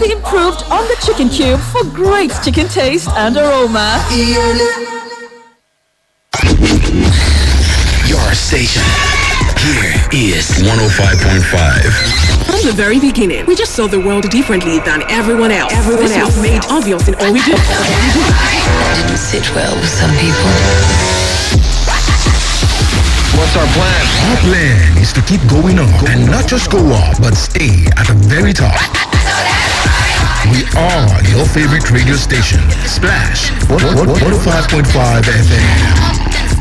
the improved on the chicken cube for great chicken taste and aroma. Your station. Here is 105.5. From the very beginning, we just saw the world differently than everyone else. Everyone this else was made obvious in all we do. didn't sit well with some people. What's our plan? Our plan is to keep going up and not just go up, but stay at the very top. We are your favorite radio station, Splash 105.5 FM.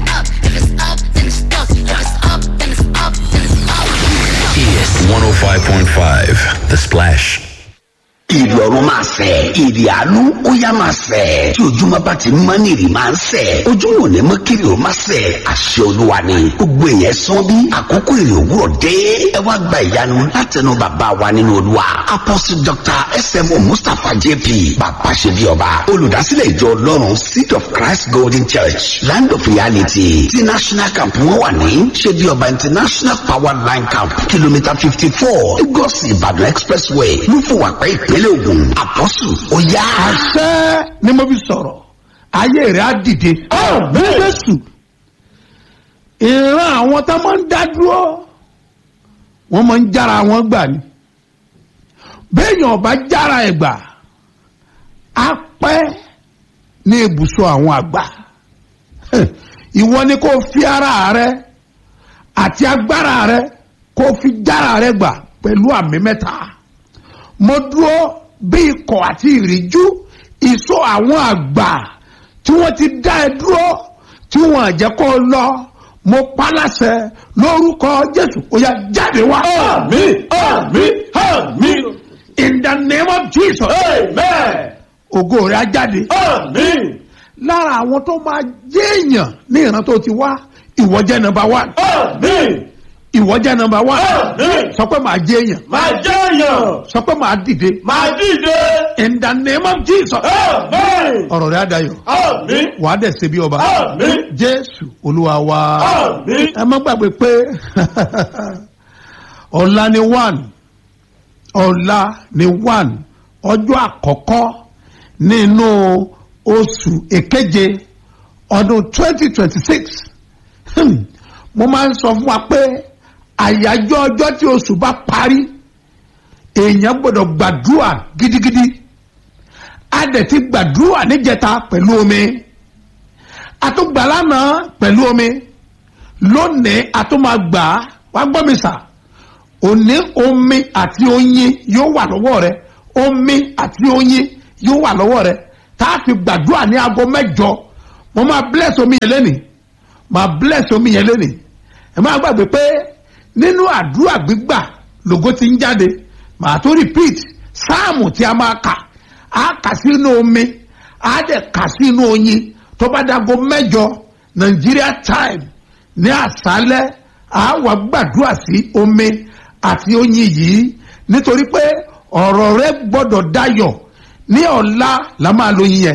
Is 105.5. The Splash. ìrì ọ̀run máa sẹ̀ ìrì àánú ó yá máa sẹ̀ tí ojúmọ́ bá ti mọ́ ní ìrì máa ń sẹ̀ ojúmọ́ ò ní mọ́ kiri ó máa sẹ̀ àṣẹ olúwa ni gbogbo èèyàn sán bí àkókò ìrì òwúrọ̀ dé ẹ wá gba ìyanu látẹnu bàbá wa nínú olúwa apostle dr smo mustapha jp bàbá ṣe bí ọba olùdásílẹ̀ ìjọ ọlọ́run seed of christ golden church land of reality ti national camp wọn wà ní ṣe bí ọba international power line camp kìlómítà fifty four lagos ìbàdàn expressway lúfọwàpẹ́ ìpínlẹ̀ ògùn àpọ́sù ó yá. àṣẹ ni mo fi sọ̀rọ̀ ayé rẹ̀ á dìde. jésù ìran àwọn tó máa ń dá dúró wọ́n máa ń jára wọn gbà ni béèyàn ọba jára ẹ̀ gbà á pẹ́ ní ibùsọ̀ àwọn àgbà ìwọ ni kò fi ara rẹ àti agbára rẹ kò fi jára rẹ gbà pẹ̀lú àmì mẹ́ta mo dúró bí ikọ̀ àti ìríjú ìsọ àwọn àgbà tí wọ́n ti dá ẹ dúró tí wọ́n àjẹ́ kó lọ mo paláṣẹ lórúkọ jésù ó yá jáde wá. àmì àmì àmì. in the name of jesus. amen. ògo rẹ̀ á jáde. àmì. lára àwọn tó máa jẹ́ èèyàn ní ìran tó ti wá ìwọ jẹ́ nọmba one. àmì. ìwọ jẹ́ nọmba one. àmì. sọ pé màá jẹ́ èèyàn. máa jẹ́ èèyàn. sọ pé màá dìde. máa dìde. in the name of jesus. àmì. ọ̀rọ̀ rẹ̀ á dayọ̀. àmì. wàá dẹ̀ ṣe bí ọba. àmì. jésù olúwa wa. àmì. ẹ má gbàgbé pé ọ̀la ni one ọ̀la ni one ọjọ́ àkọ́kọ́ nínú oṣù èkeje ọdún twenty twenty six mo máa ń sọ fún wa pé àyájọ́ ọjọ́ tí oṣù bá parí èèyàn gbọ́dọ̀ gbàdúrà gidigidi a dẹ̀ ti gbàdúrà níjẹta pẹ̀lú omi àtúgbà lánàá pẹ̀lú omi lónìí àtúmàgbà wá gbọ́ mi sà òní omi àti oyin yóò wà lọ́wọ́ rẹ omi àti oyin yóò wà lọ́wọ́ rẹ tá a fi gbàdúrà ní aago mẹ́jọ mo máa bless omi yẹn lẹ́nìí máa bless omi yẹn lẹ́nìí ẹ máa gbàgbé pé nínú àdúrà gbígbà lògó ti ń jáde màá tó repeat sáàmù tí a máa kà á kà sínú omi á dẹ̀ kà sínú oyin tó bá dago mẹ́jọ Nigeria time ní àṣálẹ́ á wà gbàdúrà sí omi àti oyin yìí nítorí pé ọ̀rọ̀ rẹ gbọ́dọ̀ dayọ̀ ní ọ̀la la máa lo yin yẹn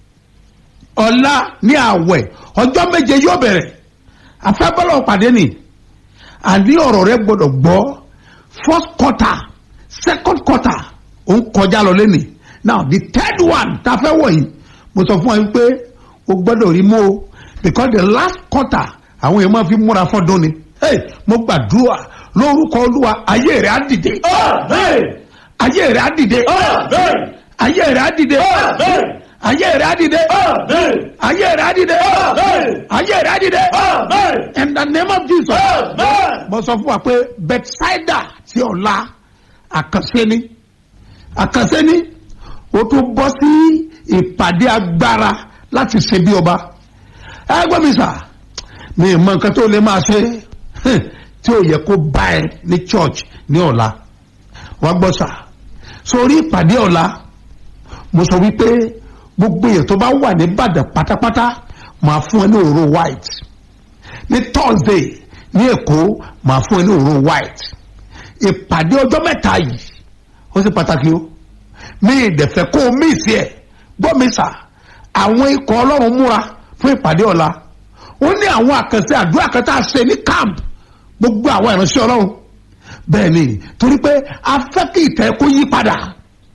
ọ̀la ní àwẹ̀ ọjọ́ méje yóò bẹ̀rẹ̀ afẹ́bọ́lọ̀ pàdé ni àní ọ̀rọ̀ rẹ gbọ́dọ̀ gbọ́ first quarter second quarter ó ń kọjá lọ lẹ́nìí now the third one tá a fẹ́ wọ̀ yìí mo sọ fún wa pé o gbọ́dọ̀ rí mọ́ o because the last quarter àwọn èèyàn máa fi múra fọ́dún ni hey, mo gbàdúrà lórúkọ olúwa ayé rẹ̀ á dìde àmì. ayé rẹ̀ á dìde àmì. ayé rẹ̀ á dìde àmì. ayé rẹ̀ á dìde àmì. ayé rẹ̀ á dìde àmì. ayé rẹ̀ á dìde àmì. in the name of jesus àmì. mo sọ fún wa pé bethsaida ti ọ̀la àkànṣe ni àkànṣe ni o tún bọ́ sí ìpàdé agbára láti ṣe bí ọba ẹ gbọ́ mi sà mi ì mọ nǹkan tó lè máa ṣe tí ò yẹ kó bá ẹ ní church ní ọ̀la wá gbọ́ sà sórí ìpàdé ọ̀la mo sọ wípé gbogbo èèyàn tó bá wà ní Ìbàdàn pátápátá máa fún ẹ ní òróró white ní Thursday ní Èkó máa fún ẹ ní òróró white ìpàdé ọjọ́ mẹ́ta yìí ó sì pàtàkì o mi ìdẹ̀fẹ́ kó o mí ìsì ẹ̀ gbọ́ mi sà àwọn ikọ̀ ọlọ́run múra fún ìpàdé ọ̀la ó ní àwọn àkànṣe àdúrà kan tá a ṣe ní camp gbogbo àwọn ìránṣẹ́ ọlọ́run bẹ́ẹ̀ ni torí pé a fẹ́ kí ìtẹ́ kó yí padà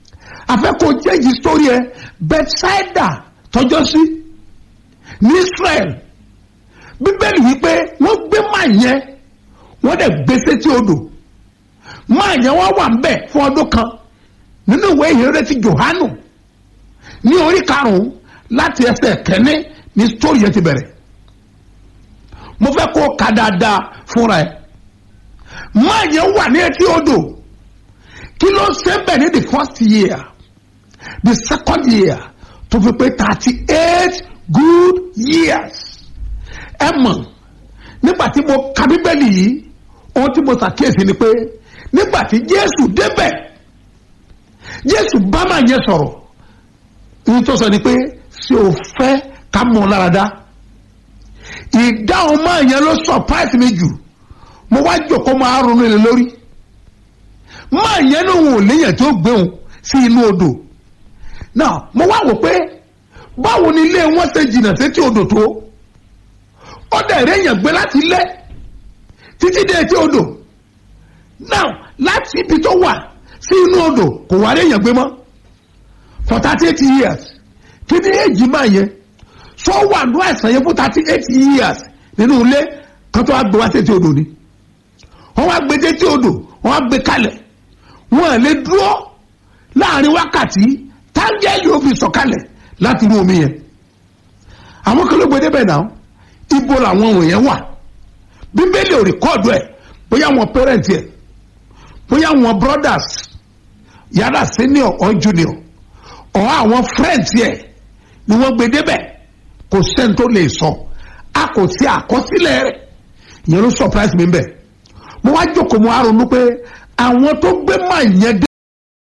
afẹ́kọ̀ọ́ jẹ́jì sórí ẹ bethsaida tọjọ́ sí ní israel bíbélì wípé wọ́n gbé máa yẹn wọ́n dẹ̀ gbé sétí odò máa yẹn wọ́n wà ń bẹ̀ fún ọdún kan nínú ìwé ìhéré ti johanu ní orí karùn-ún láti ẹsẹ̀ kẹ́ni ní sítórì yẹn ti bẹ̀rẹ̀ mo fẹ́ kó ka dáadáa fúnra ẹ̀ máa yẹn wà ní etí odò kí ló ṣe bẹ̀ ní the first year the second year tó fi pé thirty eight good years ẹ mọ̀ nígbà tí mo ka bíbélì yìí ohun tí mo ṣàkíyèsí ni pé nígbà tí jésù débẹ̀ jésù bá máa yẹn sọ̀rọ̀ ìyí tó sọ ni pé ṣé o fẹ́ ká mọ̀ ọ́ lára dá ìdáhùn máa yẹn ló surprise mi jù mo wá jòkó máa ronú ilé lórí máa yẹn ní òun ò léyàn tó gbé òun sí inú odò náà mo wá wò pé báwo ni ilé wọn ṣe jìnnà sétí odò tó ó dẹ̀ réyàn gbé láti ilé títí dé etí odò náà láti ibi tó wà sí inú odò kò wá réyàn gbé mọ́ for thirty eight years kí ni èjì máa yẹ sọ wà ní àìsàn yẹn fún thirty eight years nínú ilé kan tó wá gbé wá sétí odò ni wọ́n wá gbé sétí odò wọ́n wá gbé kalẹ̀ wọ́n à lè dúró láàrin wákàtí táńgẹ́lì ó fi sọ̀kalẹ̀ láti inú omi yẹn àwọn kan ló gbé débẹ̀ náà ibo làwọn wọ̀nyẹn wà bíbélì ò rìkọ́ọ̀dù ẹ̀ bóyá wọn pẹ́rẹ́ǹtì ẹ̀ bóyá wọn brothers yàrá senior or junior ọ̀ àwọn friends ẹ̀ ni wọ́n gbé débẹ̀ kò sẹ́ni tó lè sọ a kò sí àkọsílẹ̀ rẹ̀ ìyẹn ló surprise mi bẹ́ẹ̀ mo wá jókòó mo á ronú pé àwọn tó gbé máa yẹn dé.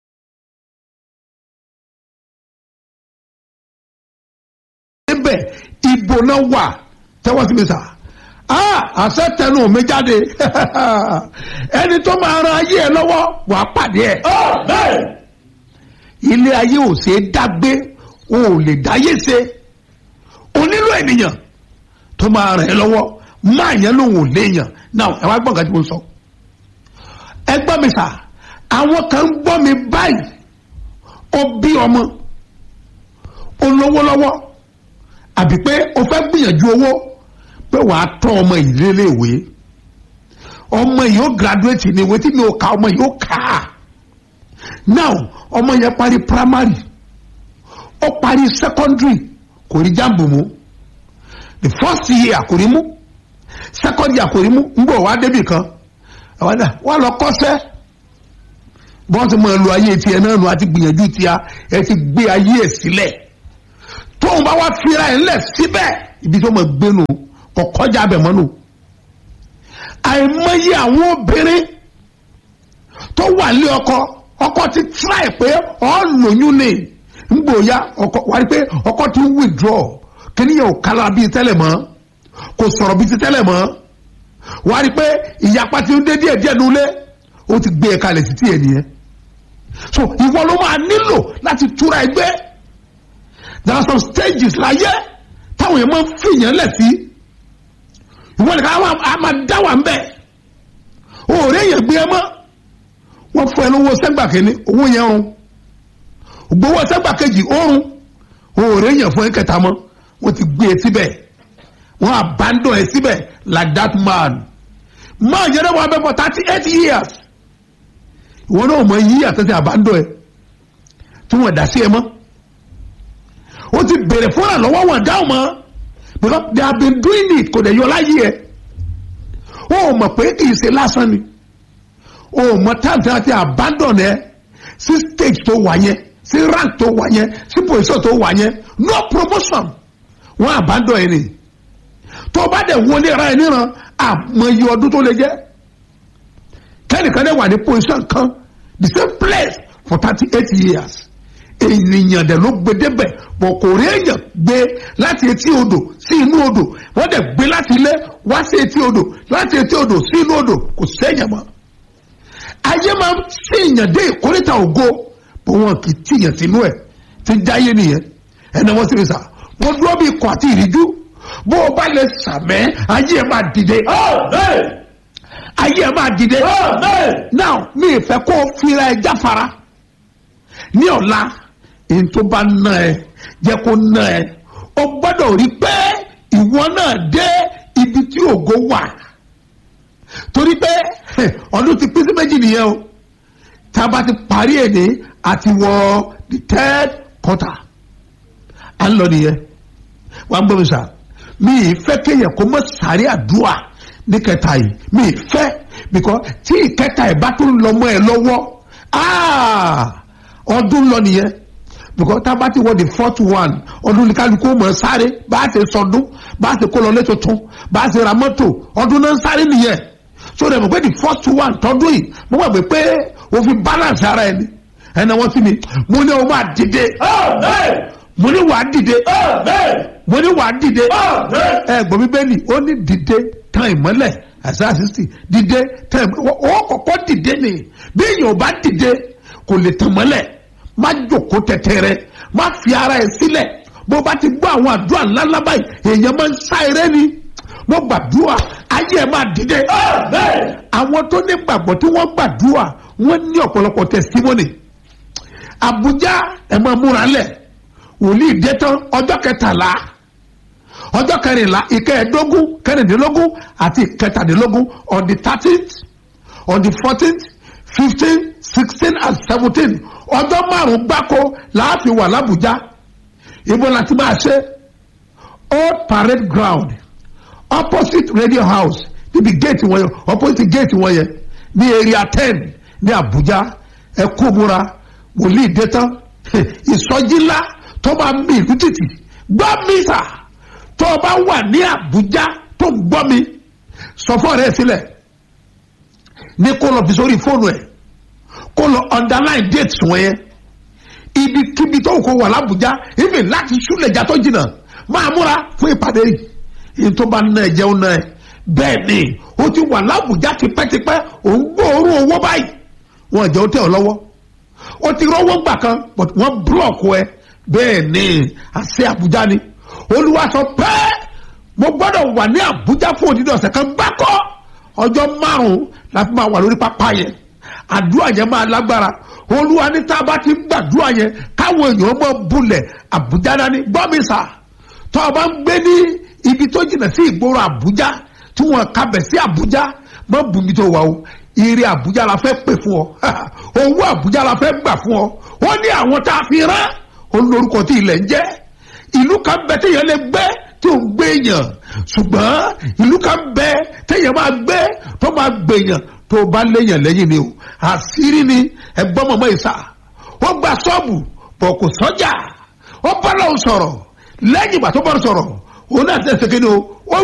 débẹ̀ ibo náà wà tẹ́wọ́ sí mi sà ah àṣẹ tẹnu mi jáde ẹni tó máa ran ayé ẹ lọ́wọ́ wàá pàdé ẹ Amen. ilé ayé ò ṣe é dágbé o ò lè dáyé ṣe o nílò ènìyàn tó máa ràn ẹ́ lọ́wọ́ máa yẹn lòun ò léèyàn náà ẹ wá gbọ́n nǹkan tí mo sọ ẹ gbọ́ mi sà àwọn kan ń gbọ́ mi báyìí ó bí ọmọ ó lówó lọ́wọ́ àbí pé o fẹ́ gbìyànjú owó pé wàá tọ́ ọmọ yìí léléèwé ọmọ yìí ó graduate ní ìwé tí mi ò ka ọmọ yìí ó kà á now ọmọ yẹn parí primary ó parí secondary kò rí jambu mu the first year kò rí mú second year kò rí mú ń bọ̀ wá débì kan àwọn náà wà lọ kọ́sẹ́ bọ́n ti mọ ẹlò ayé tiẹ̀ náà nù àti gbìyànjú tiẹ̀ ẹ ti gbé ayé ẹ̀ sílẹ̀ tóun bá wá fira ẹ̀ ńlẹ̀ síbẹ̀ ibi tó mọ̀ gbénu kò kọjá abẹ̀ mọ́nu àìmọye àwọn obìnrin tó wà lé ọkọ ọkọ ti try pé ọ lóyún ni ngbòya ọkọ wà á rí pé ọkọ ti ń withdraw kíníyàn ò kálá bíi tẹ́lẹ̀ mọ́ kò sọ̀rọ̀ bíi ti tẹ́lẹ̀ mọ́ wà á rí pé ìyapa ti ń dé díẹ̀ díẹ̀ nulẹ̀ ó ti gbé e kalẹ̀ sí tiẹ̀ nìyẹn so ìwọ ló máa nílò láti túra ẹgbẹ́ there are some stages láyé táwọn yẹn máa ń fìyàn lẹ̀ sí ìwọ nìkan á máa dá wà ń bẹ̀ òòrè yẹn gbé ẹ mọ́ wọ́n fún ẹ lówó sẹ́gbà kìíní owó yẹn rún gbowó sẹ́gbà kejì oorun òòrè yẹn fún ẹ kẹta mọ́ wọ́n ti gbé e síbẹ̀ wọ́n abandon ẹ síbẹ̀ like that man man yẹn náà wọ́n abẹ́ for thirty eight years ìwọ náà mọ yí àtẹ̀sẹ̀ abandon ẹ tí wọ́n dá sí ẹ mọ́ ó ti bèrè fún àlọ́wọ́ wọn dáhùn mọ́ because they have been doing it kò dẹ̀ yọ láyé ẹ ó mọ̀ pé kì í ṣe lásán ni o mọ táàtì àti abandon ẹ sí stage tó wà yẹn sí rank tó wà yẹn sí position tó wà yẹn no promotion wọn abandon ẹ ni tó bá dẹ̀ wọlé ra ẹ níran àmọye ọdún tó lè jẹ́ kẹ́nìkan dẹ̀ wà ní position kan the same place for thirty eight years ènìyàn dẹ̀ ló gbé débẹ̀ bọ̀ kò rí èèyàn gbé láti etí odò sí inú odò wọ́n dẹ̀ gbé láti ilé wá sí etí odò láti etí odò sí inú odò kò sẹ́yìn mọ́ ayé máa ń tíyàn dé ìkórìtà ògo bó wọn kì í tíyàn sínú ẹ ti jáyé nìyẹn ẹni wọn sì fi sà wọn dúró bí ikọ̀ àti ìríjú bó o bá lè sàmẹ́ ayé ẹ máa dìde Amen. ayé ẹ máa dìde Amen. now mi ì fẹ́ kó o fira ẹ jáfara ní ọ̀la èyí tó bá ná ẹ jẹ́ kó ná ẹ o gbọ́dọ̀ rí pé ìwọ náà dé ibi tí ògo wà torí pé ọdún ti pín sí méjì nìyẹn o tá a bá ti parí èdè àti wọ the third quarter à ń lọ nìyẹn wàá gbọ́ mi sà mi ì fẹ́ kéèyàn kó mọ̀ sáré àdúrà ní kẹta yìí mi ì fẹ́ because tí ìkẹta ẹ̀ bá tún lọ mọ́ ẹ lọ́wọ́ ah, ọdún lọ nìyẹn because tá a bá ti wọ the fourth one ọdún ní kálukú mọ̀ sáré bá a ṣe sọdún bá a ṣe kó lọ lé tuntun bá a ṣe ra mọ́tò ọdún náà ń sáré nìyẹn so dẹ̀ mọ̀ pé the first one tọdún yìí mo gbàgbé pé o fi balance ara ẹni ẹnna wọ́n sí mi mo ní o máa dìde Amen. mo ní wàá dìde Amen. mo ní wàá dìde Amen. ẹ gbọ́ bíbélì ó ní dìde tán ìmọ́lẹ̀ àṣà sixty dìde tán ìmọ́lẹ̀ ó kọ́kọ́ dìde ni bí èèyàn ò bá dìde kò lè tàn mọ́lẹ̀ má jòkó tẹ̀tẹ̀rẹ̀ má fi ara ẹ̀ sílẹ̀ bó bá ti gbọ́ àwọn àdúrà ńláńlá báyìí èèyàn máa ń sá eré ni mo gbàdúrà ayé ẹ̀ máa dìde Amen. àwọn tó ní gbàgbọ́ tí wọ́n gbàdúrà wọ́n ní ọ̀pọ̀lọpọ̀ testimony Abuja ẹ̀ máa múra lẹ̀ wòlíì dé tán ọjọ́ kẹtàlá ọjọ́ kẹrìnlá ìkẹẹ̀ẹ́dógún kẹrìndínlógún àti ìkẹtàdínlógún on the thirteenth on the fourteenth fifteen sixteen and seventeen ọjọ́ márùn-ún gbáko láàfin wà lábùjá ibo la ti máa ṣe old parade ground opposite radio house níbi gate wọn yẹn opposite gate wọn yẹn ní area ten ní Abuja ẹ kó múra wòlíì dé tán ìsọjí ńlá tó máa ń mi ìlú títì gbọ́ mi sà tó o bá wà ní Àbújá tó ń gbọ́ mi sọ fún ọ̀rẹ́ ẹ sílẹ̀ ní kó lọ fi sórí fóònù ẹ̀ kó lọ underline date wọn yẹn ibikíbi tó kó wà lábújá ibi láti súlẹ̀já tó jìnnà máa múra fún ìpàdé yìí yìí tó bá ná ẹ jẹun náà ẹ bẹ́ẹ̀ ni ó ti wà lábújá tipẹ́tipẹ́ òun gbóòórùn owó báyìí wọn jẹ́ ó tẹ̀ ọ́ lọ́wọ́ ó ti rọ́wọ́ gbà kan but wọ́n búlọ̀kù ẹ bẹ́ẹ̀ ni àṣẹ àbújá ni olúwa sọ pé mo gbọ́dọ̀ wà ní àbújá fún òdìdí ọ̀sẹ̀ kan gbákọ́ ọjọ́ márùn-ún la fi máa wà lórí pápá yẹn àdúrà yẹn máa lágbára olúwa ní tá a bá ti ń gbàdúrà yẹn káwọn èèyàn mọ bulẹ̀ àbújá dání gbọ́ mi sà tó o bá ń gbé ní ibi tó jìnnà sí ìgboro àbújá tí wọn kábẹ̀ sí àbújá mọ bùnmi tó wà o ire àbújá la fẹ́ pè fún ọ owó àbújá la fẹ́ gbà fún ọ ó ní àwọn tá a fi rán olórúkọ tí ilẹ̀ ń jẹ́ ìlú kan bẹ téèyàn lè gbé tí ò ń gbé èèyàn ṣùgbọ́n ìlú kan bẹ téèyàn máa gbé tó máa gbé èèyàn tó bá léèyàn lẹ́yìn ni o àṣírí ni ẹgbọ́n mọ̀mọ́ ìsà ó gba ṣọ́ọ̀bù bọ̀ kò sọ́jà ó bá lọ́wọ́ sọ̀rọ̀ lẹ́yìn ìgbà tó bá sọ̀rọ̀ òun náà tẹ̀sẹ̀ kí ni o ó